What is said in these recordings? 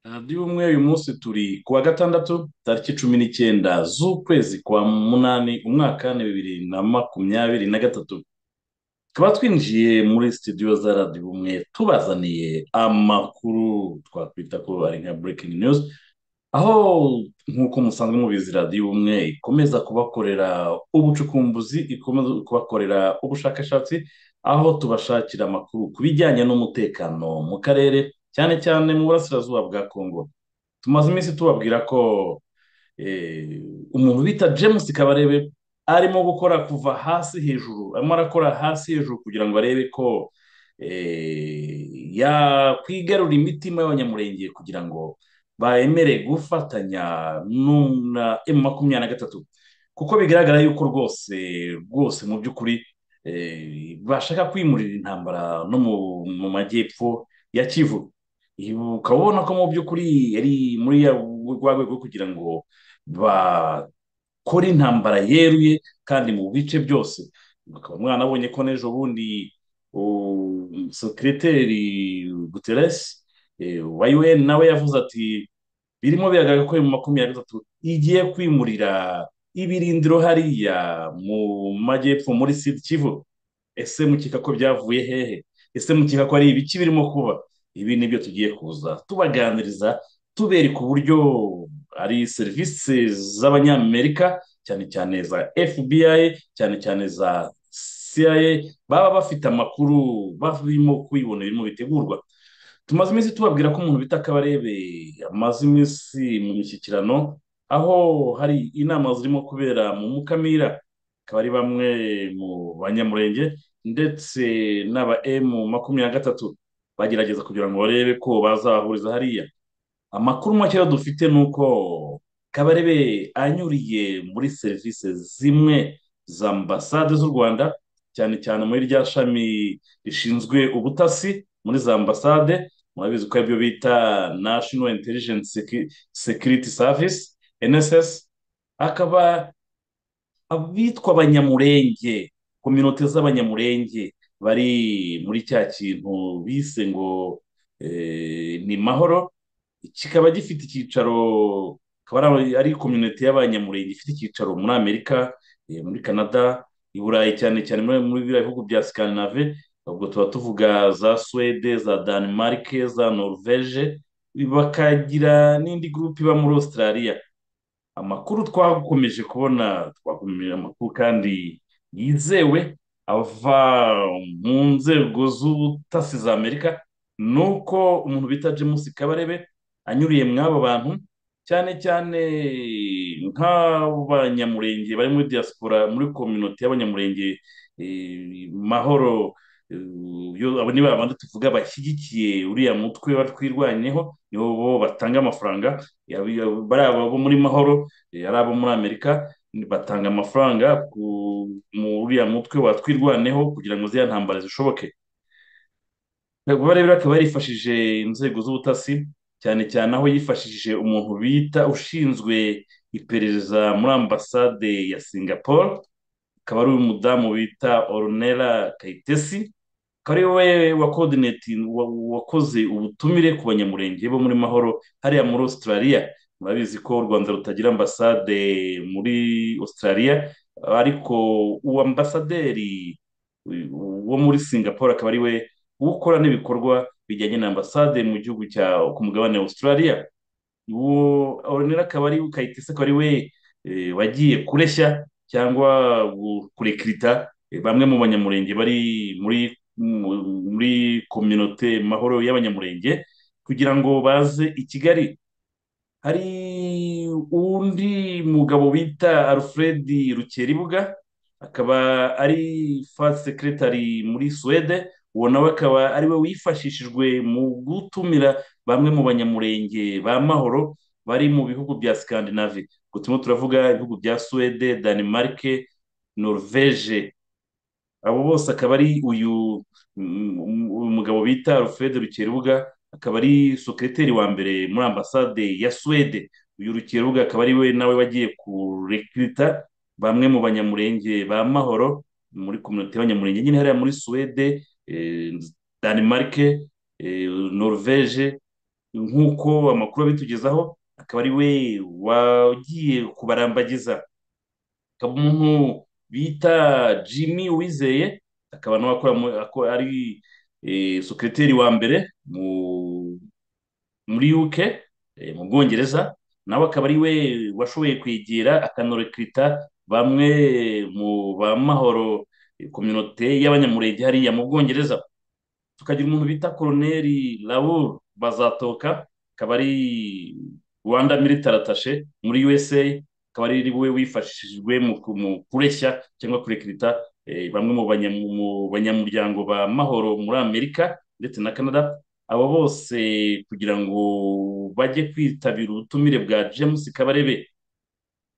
melody y'ubumwe uyu munsi turi ku wa gatandatu tariki cumi n'icyenda z'ukwezi kwa munani umwaka ni bibiri na makumyabiri na gatatu tukaba twinjiye muri studio za radiyo ubumwe tubazaniye amakuru twakwita ko ari nka breaking news aho nk'uko musanzwe mubizi radiyo ubumwe ikomeza kubakorera ubucukumbuzi ikomeza kubakorera ubushakashatsi aho tubashakira amakuru ku bijyanye n'umutekano mu karere cyane cyane mu burasirazuba bwa kongo tumaze iminsi tubabwira ko umuntu bita james kabarebe arimo gukora kuva hasi hejuru arimo arakora hasi hejuru kugira ngo arebe ko yakwigarura imitima y'abanyamurenge kugira ngo bayemereye gufatanya na emu makumyabiri na gatatu kuko bigaragara yuko rwose rwose mu by'ukuri bashaka kwimurira intambara no mu majyepfo ya kivu ukaba ubona ko mu by'ukuri yari muri rwa rwego kugira ngo bakore intambara yeruye kandi mu bice byose ukaba mwana abonye ko n'ejo bundi sekiriteri guteresi wa yuweni nawe yavuze ati birimo biragaragara ko mu makumyabiri na gatatu igiye kwimurira ibirindiro hariya mu majyepfo muri sida kivu ese mukeka ko byavuye hehe ese mukeka ko ari ibiki birimo kuba ibi nibyo tugiye kuza tubaganiriza tubereka uburyo ari serivisi z'abanyamerika cyane cyane za fbi cyane cyane za cia baba bafite amakuru barimo kubibona birimo bitegurwa tumaze iminsi tubabwira ko umuntu bita kabarebe amaze iminsi mu mishyikirano aho hari inama zirimo kubera mu mukamira akaba ari bamwe mu banyamurenge ndetse n'aba emu makumyabiri na gatatu bagerageza kugira ngo barebe ko bazahuriza hariya amakuru make dufite ni uko kabarebe anyuriye muri serivisi zimwe za ambasade z'u rwanda cyane cyane muri rya shami rishinzwe ubutasi muri za ambasade murabizi ko aribyo bita nashino intelligence sekiriti savisi nss akaba abitwa abanyamurenge kominote z'abanyamurenge bari muri cya kintu bise ngo ni mahoro kikaba gifite icyicaro akaba ari kominote y'abanyamurenge ifite icyicaro muri amerika muri canada i burayi cyane cyane muri biriya bihugu bya sikanave ubwo tuba tuvuga za suwede za danimarike za norvege bakagira n'indi gurupe iba muri australia amakuru twakomeje kubona twakomeje amakuru kandi yizewe ava mu nzego z'ubutasi za amerika ni uko umuntu bita james kabarebe anyuriye mw'abo bantu cyane cyane nk'abanyamurenge bari muri diaspora muri kominote y'abanyamurenge mahoro abo ni babandi tuvuga bashyigikiye uriya mutwe twirwanyeho nibo bo batanga amafaranga bari abo muri mahoro ari abo muri amerika batanga amafaranga uriya mutwe watwirwaneho kugira ngo ziriya ntambara zishoboke kuba rero akaba yarifashije inzego z'ubutasi cyane cyane aho yifashishije umuntu bita ushinzwe iperereza muri ambasade ya singapore akaba ari umudamu bita orunera kayitesi akaba ari we wakoze ubutumire ku banyamurenge bo muri mahoro hariya muri australia murabizi ko u rwanda rutagira ambasade muri australia ariko uwo ambasaderi wo muri singapore akaba ari we ukora n'ibikorwa bijyanye na ambasade mu gihugu cya ku mugabane wa australia uwo orunera akaba ari kayitesi akaba ari we wagiye kureshya cyangwa kurekirita bamwe mu banyamurenge bari muri muri kominote mahoro y'abanyamurenge kugira ngo baze i kigali hari undi mugabo bita alfred rukeribuga akaba ari fasi sekiretari muri suwede uwo nawe akaba ari we wifashishijwe mu gutumira bamwe mu banyamurenge ba mahoro bari mu bihugu bya sikandinavi turimo turavuga ibihugu bya suwede danimarike norvege abo bose akaba ari uyu mugabo bita alfred rukerubuga akaba ari sekreteri wa mbere muri ambasade ya suwede uyu rukerubuga akaba ari we nawe wagiye kurekirita bamwe mu banyamurenge ba mahoro muri kominote y'abanyamurenge nyine hariya muri suwede danimarike norvege nk'uko amakuru abitugezaho akaba ari we wagiye kubarambagiza akaba umuntu bita jimmy uwizeye akaba nawe akora mu- ako- ari eh, sekreteri wa mbere mu- muri UK eh, mu Bwongereza nawe akaba ari we washoboye kwegera akanorekirita bamwe mu bamahoro kominote y'abanyamurenge hariya mu Bwongereza tukagira umuntu bita koloneli Raoul Bazatoka akaba ari Rwanda Military Attaché muri USA akaba ari we wifashishijwe mu ku- mu kureshya cyangwa kurekirita eh, bamwe mu banya- mu banyamuryango ba mahoro muri Amerika ndetse na Canada abo bose kugira ngo bajye kwitabira ubutumire bwa James Kabarebe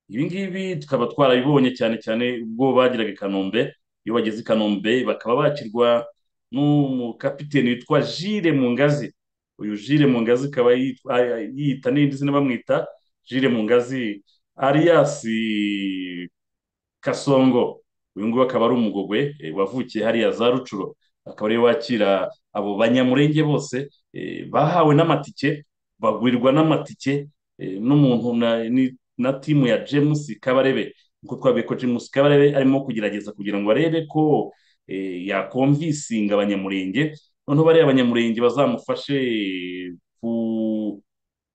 ibi ngibi tukaba twarabibonye cyane cyane ubwo bagiraga i Kanombe iyo bageze i Kanombe bakaba bakirwa n'umukapiteni witwa Jire Mungazi uyu Jire Mungazi akaba yitwa- a- a- yiyita n'indi zina bamwita Jire Mungazi alias Kasongo uyu nguyu akaba ari umugogwe eh, wavukiye hariya za Rucuro akaba ariwe wakira abo banyamurenge bose eh, bahawe n'amatike bagurirwa n'amatike eh, n'umuntu na, ni- na timu ya James Kabarebe nk'uko twabiye ko James Kabarebe arimo kugerageza kugira ngo arebe ko eh, yakomvisinga abanyamurenge noneho bariya abanyamurenge bazamufashe eh, ku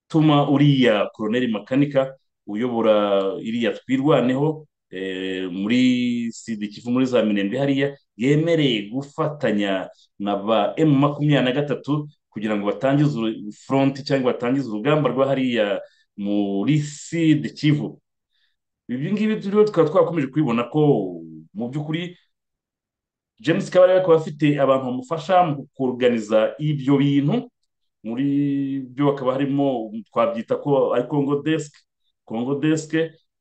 tuma uriya koroneli makanika uyobora iriya twirwaneho eh, muri sida ikivu muri za mirembe hariya yemereye gufatanya na ba emu makumyabiri na gatatu kugira ngo batangize uru- fronti cyangwa batangize urugamba rwa hariya muri sida kivu ibi ngibi turiho tukaba twakomeje kubibona ko mu by'ukuri James Kabarebe akaba afite abantu bamufasha mu kuganiza ibyo bintu muri byo hakaba harimo twabyita ko ari Congo desk Congo desk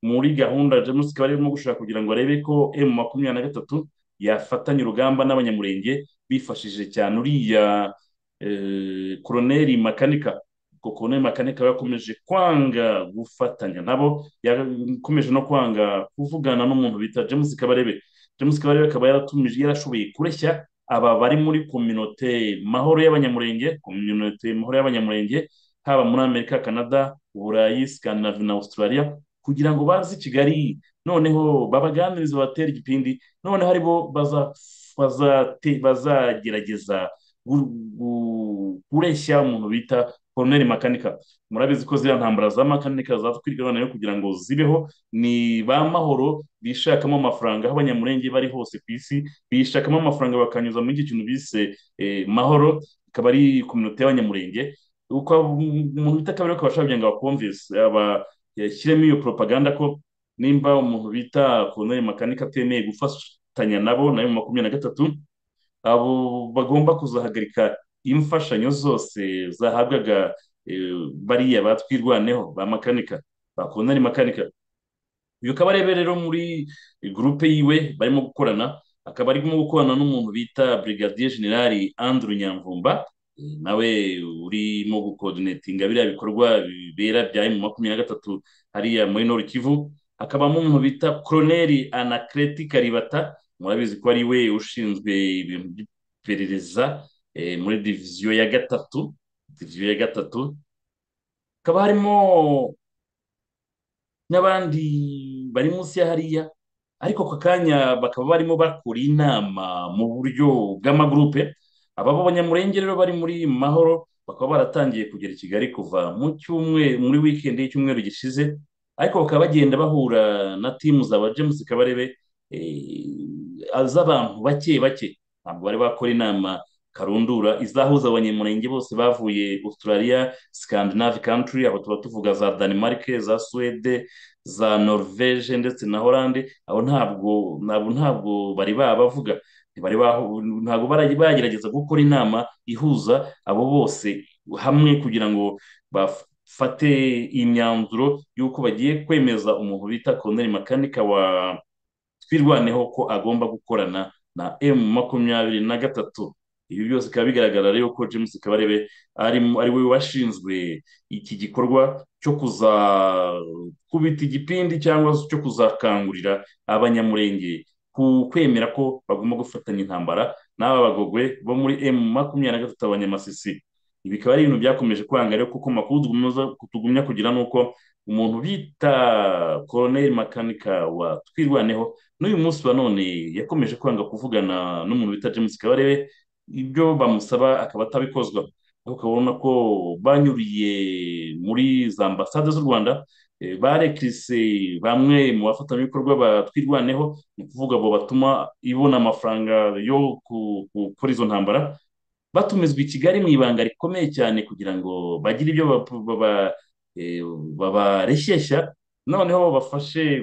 muri gahunda James Kabarebe arimo gushaka kugira ngo arebe ko M makumyabiri na gatatu yafatanya urugamba n'abanyamurenge bifashishije cyane uriya eh, koroneli makanika ko koroneli makanika we yakomeje kwanga gufatanya nabo yakomeje no kwanga kuvugana n'umuntu bita James Kabarebe James Kabarebe akaba yaratumije yarashoboye kureshya aba bari muri kominote mahoro y'abanyamurenge kominote mahoro y'abanyamurenge haba muri amerika canada uburayi scandinave na australia kugira ngo baze i kigali noneho babaganirize batere igipindi noneho ari bo baza- bazate- bazagerageza gu- gu- kureshya umuntu bita koroneli makanika murabizi ko ziriya ntambara za makanika zatwirwa noneho kugira ngo zibeho ni ba mahoro bishakamo amafaranga aho abanyamurenge bari hose ku isi bishakamo amafaranga bakanyuza muri iki kintu bise eh, mahoro ikaba ari kominote y'abanyamurenge uko umuntu bita kabiri akaba ashaka kugira ngo abakumvise aba- yashyiremo iyo propaganda ko nimba umuntu bita koroneli makanika atemeye gufatanya nabo nayo mu makumyabiri na gatatu abo bagomba kuzahagarika imfashanyo zose zahabwaga eh, bariya batwirwaneho ba makanika bakundana makanika uyu akaba arebera rero muri gurupe yiwe barimo gukorana akaba arimo gukorana n'umuntu bita Brigadier General Andrew Nyamvumba eh, nawe urimo gukoordinetinga biriya bikorwa bibera bya M makumyabiri na gatatu hariya muri Nord Kivu hakabamo umuntu bita Colonel Anaclet Kalibata murabizi ko ari we ushinzwe ibintu by'iperereza eh, muri diviziyo ya gatatu diviziyo ya gatatu hakaba harimo n'abandi bari munsi ya hariya ariko aka kanya bakaba barimo bakora inama mu buryo bw'amagurupe aba b'abanyamurenge rero bari muri mahoro bakaba baratangiye kugera i kigali kuva mu cyumweru muri wikendi y'icyumweru gishize ariko bakaba bagenda bahura na timu za ba james kabarebe eh, z'abantu bake bake ntabwo bari bakora inama karundura izahuza abanyamurenge bose bavuye australia scandinave country aho tuba tuvuga za denmark za suwede za Norvège ndetse na Hollande abo ntabwo ntabwo ntabwo bari babavuga ntibari bahu- ntabwo barajya bagerageza gukora inama ihuza abo bose hamwe kugira ngo bafate imyanzuro y'uko bagiye kwemeza umuntu bita Colonel Makanika wa twirwaneho ko agomba gukorana na M makumyabiri na gatatu ibi byose bikaba bigaragara rero ko James Kabarebe arimo ari we washinzwe iki gikorwa cyo kuzakubita igipindi cyangwa se cyo kuzakangurira abanyamurenge ku kwemera ko bagomba gufatanya intambara n'aba bagogwe bo muri M makumyabiri na gatatu abanyamasisi ibi bikaba ari ibintu byakomeje kwanga rero kuko amakuru tugumya kugira ni uko umuntu bita koroneri makanika wa twirwaneho n'uyu munsi wa none yakomeje kwanga kuvugana n'umuntu bita james kabarebe ibyo bamusaba akaba atabikozwa ariko ukabona ko banyuriye muri za ambasade z'u rwanda eh, barekirise bamwe mu bafatanyabikorwa ba twirwaneho ni ukuvuga abo batuma ibona amafaranga yo ku- gukora izo ntambara batumizwa i kigali mu ibanga rikomeye cyane kugira ngo bagire ibyo bap- baba- eh, babareshyeshya noneho babafashe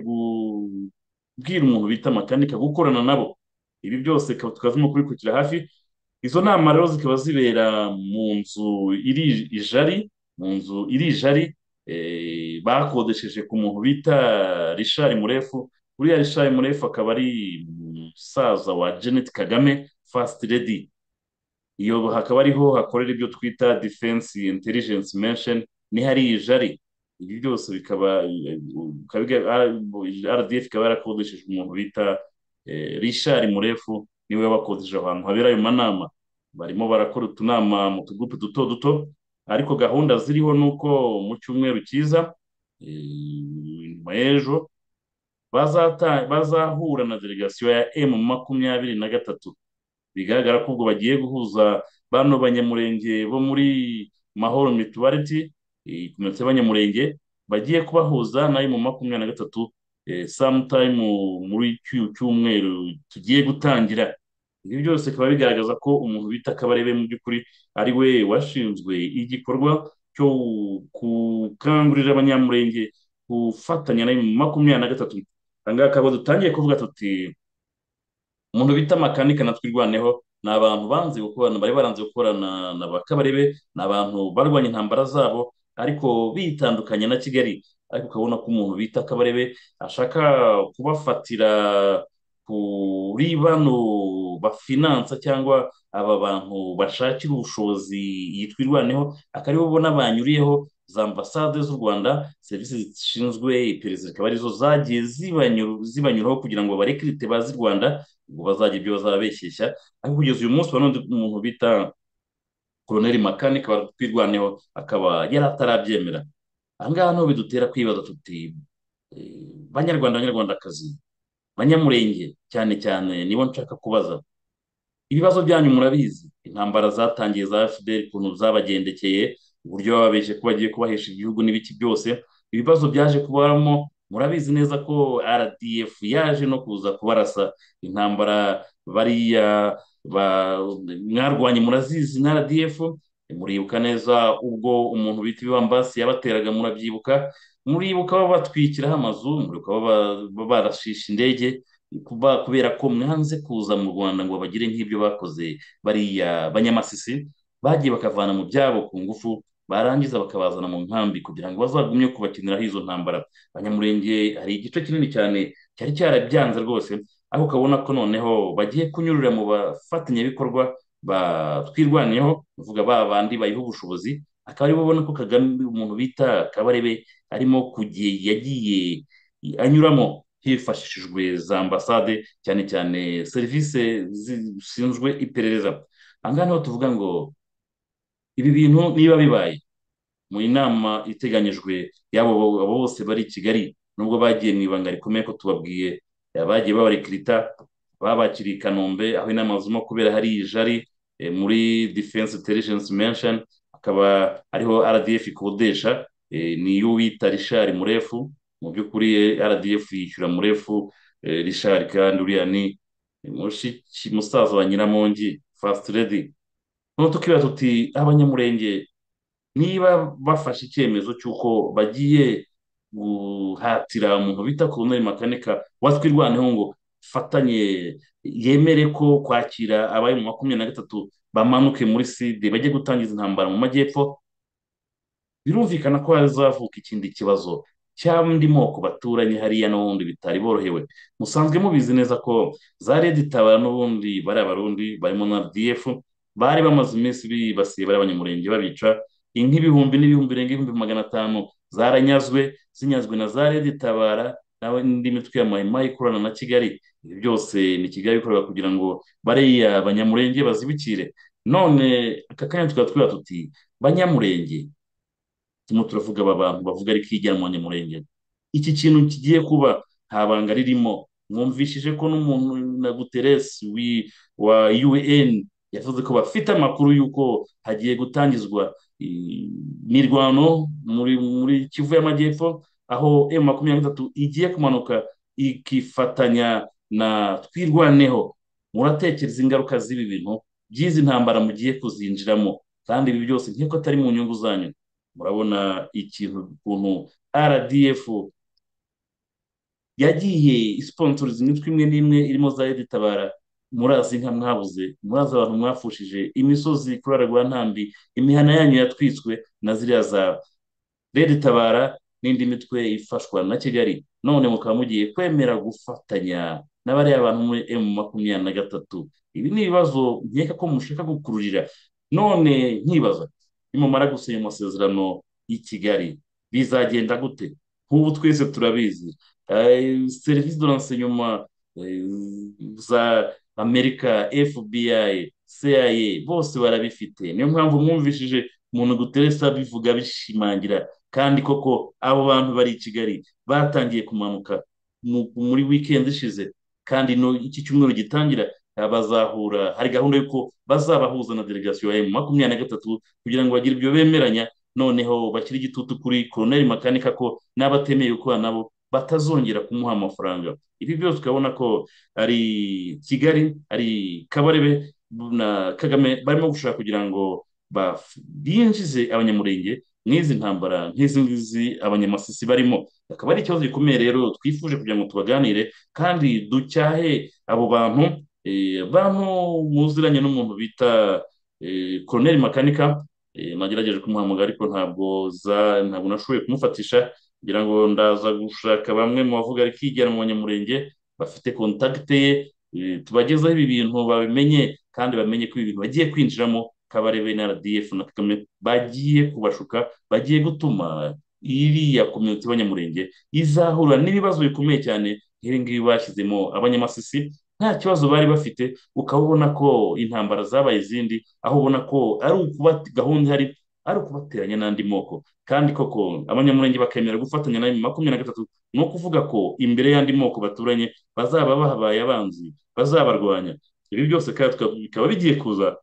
kubwira umuntu bita makanika gukorana nabo ibi byose tukaba tukazimo kubikurikira hafi izo nama rero zikaba zibera mu nzu iri ijari mu nzu iri ijari eh, bakodesheje ku muntu bita rishari murefu uriya rishari murefu akaba ari umusaza wa janet kagame first lady iyo hakaba ariho hakorera ibyo twita defense intelligence mention ni hariya ijari ibi byose bikaba bikaba biga- ah, RDF ikaba yarakodesheje umuntu bita eh, Richard Murefu niwe wabakodesheje ahantu habera ayo manama barimo barakora utunama mu tugupe duto duto ariko gahunda ziriho ni uko mu cyumweru cyiza eh, nyuma y'ejo bazata- bazahura na delegasiyo ya M makumyabiri na gatatu bigaragara ko ubwo bagiye guhuza bano banyamurenge bo muri mahoro mituwariti komite y'abanyamurenge bagiye kubahuza n'ayo mu makumyabiri na gatatu eh, sometime muri cy'uyu cyumweru tugiye gutangira ibi byose bikaba bigaragaza ko umuntu bita kabarebe mu by'ukuri ari we washinzwe igikorwa cyo gukangurira abanyamurenge gufatanya n'ayo mu makumyabiri na gatatu aha ngaha akaba dutangiye kuvuga tuti umuntu bita makanika na twirwaneho ni abantu banze gukorana bari baranze gukorana na ba kabarebe ni abantu barwanya intambara zabo ariko bitandukanya na kigali ariko ukabona ko umuntu bita kabarebe ashaka kubafatira kuri bano bafinansa cyangwa aba bantu bashakira ubushobozi yitwirwaneho akaribo bo n'abanyuriyeho za ambasade z'u rwanda serivisi zishinzwe iperereza zikaba arizo zagiye zibanyu- zibanyuraho kugira ngo barekirite bazi rwanda ngo bazagira ibyo bazabeshyeshya ariko kugeza uyu munsi wa none umuntu bita koroneri makanika twirwaneho akaba yari atarabyemera aha ngaha niho bidutera kwibaza tuti eh, banyarwanda banyarwandakazi banyamurenge cyane cyane nibo nshaka kubaza ibibazo byanyu murabizi intambara zatangiye za fdr ukuntu zabagendekeye uburyo bababeshye ko bagiye kubahesha igihugu n'ibiki byose ibibazo byaje kubaramo murabizi neza ko rdf yaje no kuza kubarasa intambara bariya ba- mwarwanye murazizi na rdf muribuka neza ubwo umuntu bita ibibambasi yabateraga murabyibuka muribuka babatwikiraho amazu muribuka baba- baba barashisha indege kuba kubera ko mwanze kuza mu rwanda ngo bagire nk'ibyo bakoze bariya banyamasisi bagiye bakavana mu byabo ku ngufu barangiza bakabazana mu nkambi kugira ngo bazagumye kubakiniraho izo ntambara abanyamurenge hari igice kinini cyane cyari cyarabyanze rwose ariko ukabona ko noneho bagiye kunyurira mu bafatanyabikorwa batwirwaneho uvuga ba bandi bayiha ubushobozi akaba aribo ubona ko kagame umuntu bita kabarebe arimo kugiye yagiye anyuramo hifashishijwe za ambasade cyane cyane serivisi zishinzwe iperereza aha ngaha niho tuvuga ngo ibi bintu niba bibaye mu nama iteganyijwe y'abo abo bose bari i Kigali nubwo bagiye mu ibanga rikomeye ko tubabwiye eh, bagiye babarekirita babakiriye i Kanombe aho inama zirimo kubera hari ijari eh, muri Defense Intelligence Mansion akaba ariho RDF ikodesha eh, ni yo wita Richard Murefu mu by'ukuri eh, RDF yishyura Murefu eh, Richard kandi uriya ni ni mushiki musaza wa Nyiramongi First Lady noneho tukibaza tuti abanyamurenge niba bafashe icyemezo cy'uko bagiye guhatira umuntu bita koroneri makanika watwirwaneho ngo fatanye yemere ko kwakira abari mu makumyabiri na gatatu bamanuke muri side bajye gutangiza intambara mu majyepfo birumvikana ko hazavuka ikindi kibazo cy'andi moko baturanye hariya n'ubundi bitari borohewe musanzwe mubizi neza ko za reditabara n'ubundi bari abarundi barimo na rdf bari bamaze iminsi bibasiye bari abanyamurenge babica inka ibihumbi n'ibihumbi birenga ibihumbi magana atanu zaranyazwe zinyazwe na za reditabara nawe n'indi mitwe ya mahema ikorana na kigali ibi byose ni kigali ikorera kugira ngo bariya banyamurenge bazibikire none aka kanya tukaba twibaza tuti banyamurenge turimo turavuga aba bantu bavuga ariko hirya mu banyamurenge iki kintu kigiye kuba nta banga ririmo mwumvishije ko n'umuntu na guteresi wa UN yavuze ko bafite amakuru y'uko hagiye gutangizwa eh, imirwano muri muri Kivu y'Amajyepfo aho M makumyabiri na gatatu igiye kumanuka ikifatanya na twirwaneho muratekereza ingaruka z'ibi bintu by'izi ntambara mugiye kuzinjiramo kandi ibi byose nk'uko atari mu nyungu zanyu murabona ikintu ukuntu RDF yagiye isiponsoriza imitwe imwe n'imwe irimo za editabara murazi inka mwabuze murazi abantu mwafushije imisozi kuraragwa ntambi imihana yanyu yatwitswe na ziriya za reditabara n'indi mitwe ifashwa na kigali none mukaba mugiye kwemera gufatanya n'abariya bantu muri emu makumyabiri na gatatu ibi ni ibibazo nkeka ko mushaka gukururira none nkibaza nimumara gusinya amasezerano y'i kigali bizagenda gute nk'ubu twese turabizi eh, serivisi de renseignement eh, za amerika fbi cia bose barabifite niyo mpamvu mwumvishije umuntu guteresa abivuga bishimangira kandi koko abo bantu bari i kigali batangiye kumanuka mu- muri weekend ishize kandi no iki cyumweru gitangira eh, bazahura hari gahunda y'uko bazabahuza na delegasiyo ya emu makumyabiri na gatatu kugira ngo bagire ibyo bemeranya noneho bashyire igitutu kuri koroneri makanika ko n'abatemeye gukorana nabo batazongera kumuha amafaranga ibi byose ukabona ko ari kigali ari kabarebe na kagame barimo gushaka kugira ngo baf- binjize abanyamurenge mu izi ntambara nk'izi ngizi abanyamasisi barimo akaba ari ikibazo gikomeye rero twifuje kugira ngo tubaganire kandi ducyahe abo bantu eh, bantu muziranye n'umuntu bita eh, koroneri makanika eh, nagerageje kumuhamagara ariko ntabwo za- ntabwo nashoboye kumufatisha ngira ngo ndaza gushaka bamwe mu bavuga ariko hirya mu banyamurenge bafite kontakite ye eh, tubagezeho ibi bintu babimenye kandi bamenye ko ibi bintu bagiye kwinjiramo kabarebe na RDF na Kagame bagiye kubashuka bagiye gutuma iriya komyuniti y'abanyamurenge izahura n'ibibazo bikomeye cyane nk'ibi ngibi bashyizemo abanyamasisi nta kibazo bari bafite ukaba ubona ko intambara zabaye izindi aho ubona ko ari ukuba gahunda ihari ari ukubateranya n'andi moko kandi koko abanyamurenge bakemera gufatanya na M makumyabiri na gatatu ni ukuvuga ko imbere y'andi moko baturanye bazaba bahabaye abanzi bazabarwanya ibi byose kandi tuka- bikaba bigiye kuza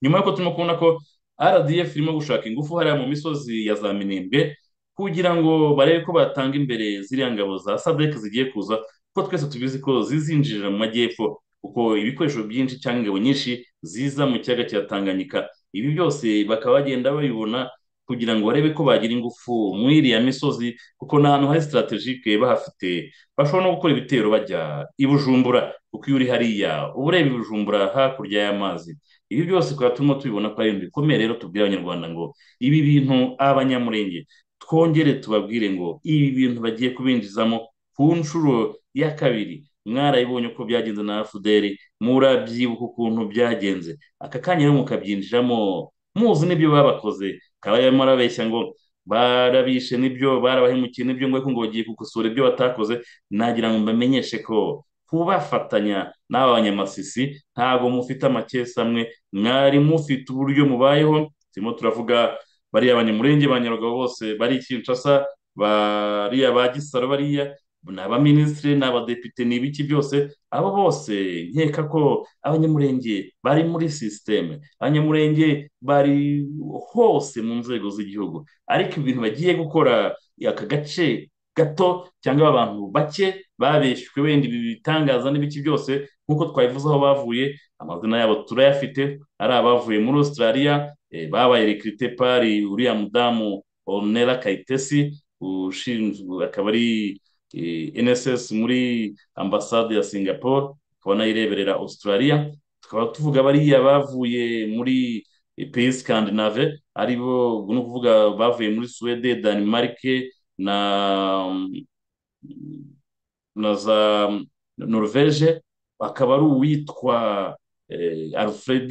nyuma y'uko turimo kubona ko RDF irimo gushaka ingufu hariya mu misozi ya za Minembwe kugira ngo barebe ko batanga imbere ziriya ngabo za SADC zigiye kuza kuko twese tubizi ko zizinjirira mu majyepfo kuko ibikoresho byinshi cyangwa ingabo nyinshi ziza mu kiyaga cya Tanganyika ibi byose bakaba bagenda babibona kugira ngo barebe ko bagira ingufu mu iriya misozi kuko ni ahantu hari strategique bahafite bashobora no gukora ibitero bajya i Bujumbura kuko iyo uri hariya uba ureba i Bujumbura hakurya y'amazi ibi byose tukaba turimo tubibona ko ari ibintu bikomeye rero tubwira abanyarwanda ngo ibi bintu abanyamurenge twongere tubabwire ngo ibi bintu bagiye kubinjizamo ku nshuro ya kabiri mwarabibonye uko byagenze na fuderi murabyibuka ukuntu byagenze aka kanya rero mukabyinjiramo muzi n'ibyo babakoze kaba yarimo arabeshya ngo barabishe n'ibyo barabahemukiye n'ibyo ngo ariko ngo bagiye gukosora ibyo batakoze nagira ngo mbamenyeshe ko kubafatanya n'aba banyamasisi ntabwo mufite amakesamwe mwari mufite uburyo mubayeho turimo turavuga bariya banyamurenge ba nyarugabo bose bari i kinshasa bariya ba gisaro bariya ni abaminisitiri ni abadepite ni ibiki byose abo bose nkeka ko abanyamurenge bari muri sisiteme abanyamurenge bari hose mu nzego z'igihugu ariko ibintu bagiye gukora aka gace gato cyangwa abantu bake babeshywe wenda ibi bitangaza n'ibiki byose nk'uko twabivuze aho bavuye amazina yabo turayafite ari abavuye muri Australia eh, babaye rekirite pari uriya mudamu Onera Kayitesi ushinzwe akaba ari eh, NSS muri ambasade ya Singapore akaba nayireberera Australia tukaba tuvuga bariya bavuye muri eh, pays Scandinave aribo ni ukuvuga bavuye muri Swede Denmark na na za Norvege akaba ari uwitwa eh, Alfred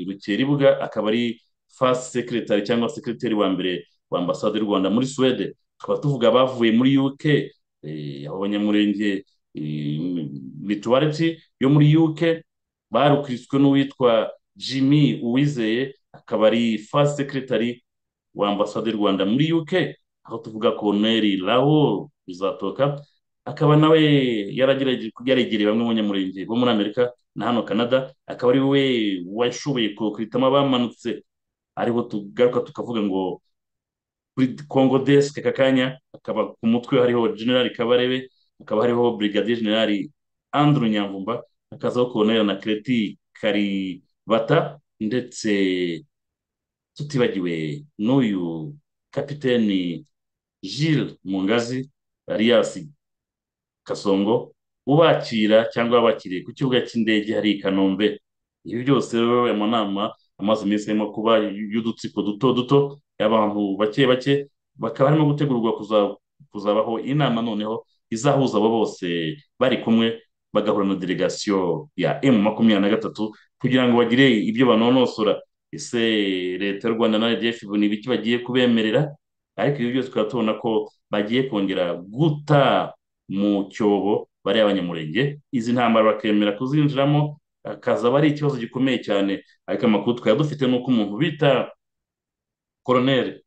Rukeribuga akaba ari first secretary cyangwa secretary wa mbere wa ambasade y'u Rwanda muri Swede tukaba tuvuga abavuye muri UK eh, abo banyamurenge eh, mutuality yo muri UK barukriswe n'uwitwa jimmy uwizeye akaba ari fasi sekiretari wa ambasade y'u rwanda muri uk aho tuvuga koneri raho uzatoka akaba nawe yaragerageje yarigiriye bamwe mu banyamurenge bo muri amerika na hano canada akaba ari we washoboye kuritamo abamanutse aribo tugaruka tukavuga ngo kuri kongo desike aka kanya akaba ku mutwe hariho generali kabarebe hakaba hariho brigadier generali andrew nyamvumba hakazaho koloneli na kireti karibata ndetse tutibagiwe n'uyu kapiteni Gilles mungazi alias kasongo ubakira cyangwa abakiriye ku kibuga cy'indege hari i kanombe ibi byose rero aya manama amaze iminsi arimo kuba y'udutsiko duto duto y'abantu bake bake bakaba barimo gutegurwa kuza- kuzabaho inama noneho izahuza abo bose bari kumwe bagahura na delegasiyo ya emu makumyabiri na gatatu kugira ngo bagire ibyo banonosora ese leta y'u rwanda na rdf ni ibiki bagiye kubemerera ariko ibi byose tukaba tubona ko bagiye kongera guta mu cyobo bariya abanyamurenge izi ntambara bakemera kuzinjiramo akazaba ari ikibazo gikomeye cyane ariko amakuru twari dufite ni uko umuntu bita koroneri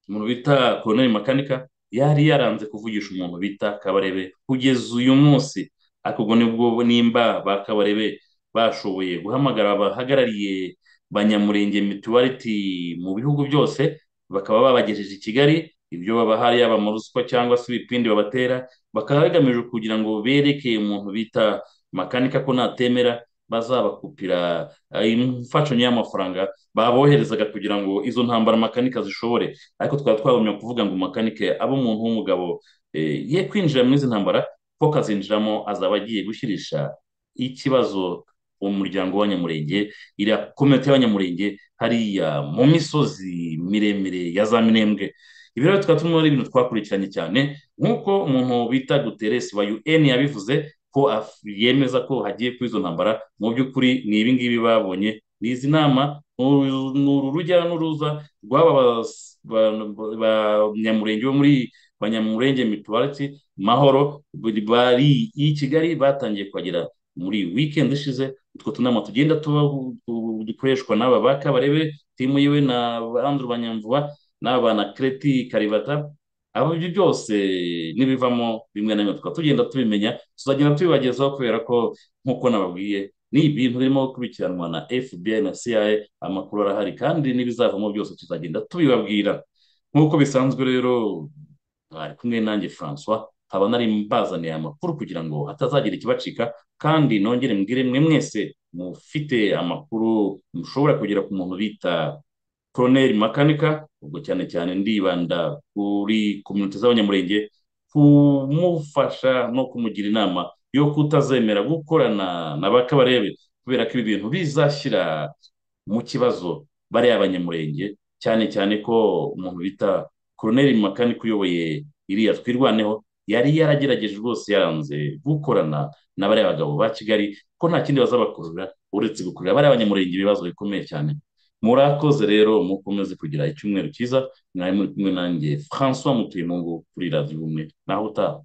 umuntu bita koroneri makanika yari yaranze kuvugisha umuntu bita kabarebe kugeza uyu munsi ariko ubwo nibwo nimba ba kabarebe bashoboye guhamagara abahagarariye banyamurenge mituwariti mu bihugu byose bakaba babagejeje i kigali ibyo babahari yaba mu ruswa cyangwa se ibipindi babatera bakaba bagamije kugira ngo bereke umuntu bita makanika ko natemera bazabakupira eh, imfashanyo y'amafaranga baboherezaga kugira ngo izo ntambara makanika zishobore ariko twaba twagumye kuvuga ngo makanike abe umuntu w'umugabo eh, ye kwinjira muri izi ntambara ko kazinjiramo azaba agiye gushyirisha ikibazo umuryango w'abanyamurenge iriya komite y'abanyamurenge hariya mu misozi miremire ya za minembwe ibi rero tukaba turimo ari ibintu twakurikiranye cyane nk'uko umuntu bita guteresi wa un yabivuze ko af- yemeza ko hagiye kuri izo ntambara mu by'ukuri ni ibi ngibi babonye ni izi nama ni uru ni uru rujya n'uruza rw'aba bas- ba- ba- banyamurenge bo muri banyamurenge mituwariti mahoro bari bari i kigali batangiye kuhagera muri wikendi ishize utwo tunama tugenda tuba dukoreshwa n'aba ba kabarebe timu yiwe na andrew banyamvuba n'aba na kreti karibata abo ibyo byose n'ibivamo bimwe na bimwe tukaba tugenda tubimenya tuzagenda tubibagezaho kubera ko nk'uko nababwiye ni ibintu birimo gukurikiranwa na fbi na cia amakuru arahari kandi n'ibizavamo byose tuzagenda tubibabwira nk'uko bisanzwe rero mwari kumwe nanjye francois nkaba nari mbazaniye amakuru kugira ngo hatazagira ikibacika kandi nongere mbwire mwe mwese mufite amakuru mushobora kugera ku muntu bita koroneri makanika ubwo cyane cyane ndibanda kuri kominote z'abanyamurenge kumufasha no kumugira inama yo kutazemera gukorana na ba kabarebe kubera ko ibi bintu bizashyira mu kibazo bariya abanyamurenge cyane cyane ko umuntu bita koroneri makanika uyoboye iriya twirwaneho yari yaragerageje rwose yaranze gukorana na bariya bagabo ba kigali ko nta kindi bazabakurura uretse gukurura bariya abanyamurenge ibibazo bikomeye cyane murakoze rero mukomeze kugira icyumweru cyiza mwari muri kumwe nanjye francois mutuyemungu kuri radiyo ubumwe naho utaha